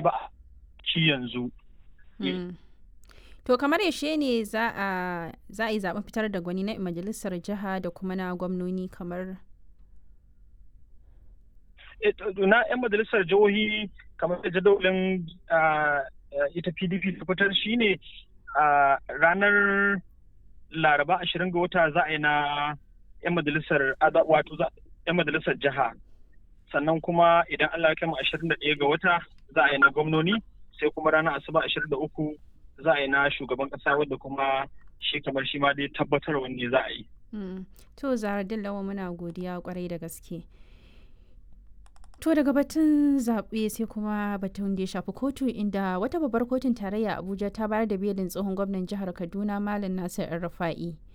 ba ci yanzu to kamar yaushe ne za a yi zaben fitar da gwani na majalisar jiha da kuma na gwamnoni kamar na 'yan majalisar jihohi kamar da jadawalin ita pdp ta fitar shine ranar laraba ashirin ga wata za a yi na 'yan majalisar wato 'yan majalisar jiha sannan kuma idan allah ya kama ashirin da ɗaya ga wata za a yi na gwamnoni sai kuma ranar asuba ashirin da uku za a yi na shugaban ƙasa wadda kuma shi kamar shi ma dai tabbatar wanne za a yi. to zara dillawa muna godiya kwarai da gaske. To daga batun zaɓe sai kuma batun da ya shafi kotu inda wata babbar kotun tarayya Abuja ta bayar da belin tsohon gwamnan jihar Kaduna Malam Nasir Rufa'i